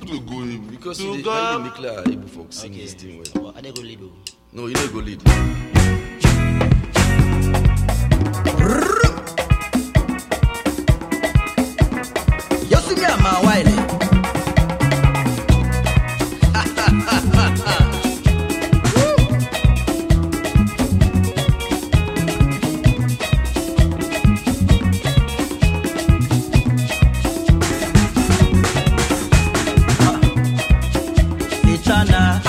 dey go him Because to you dey God. carry make like able for sing Okay. this thing well. But I dey go lead o. No, you no go lead. Yosumi ama waile. Ichana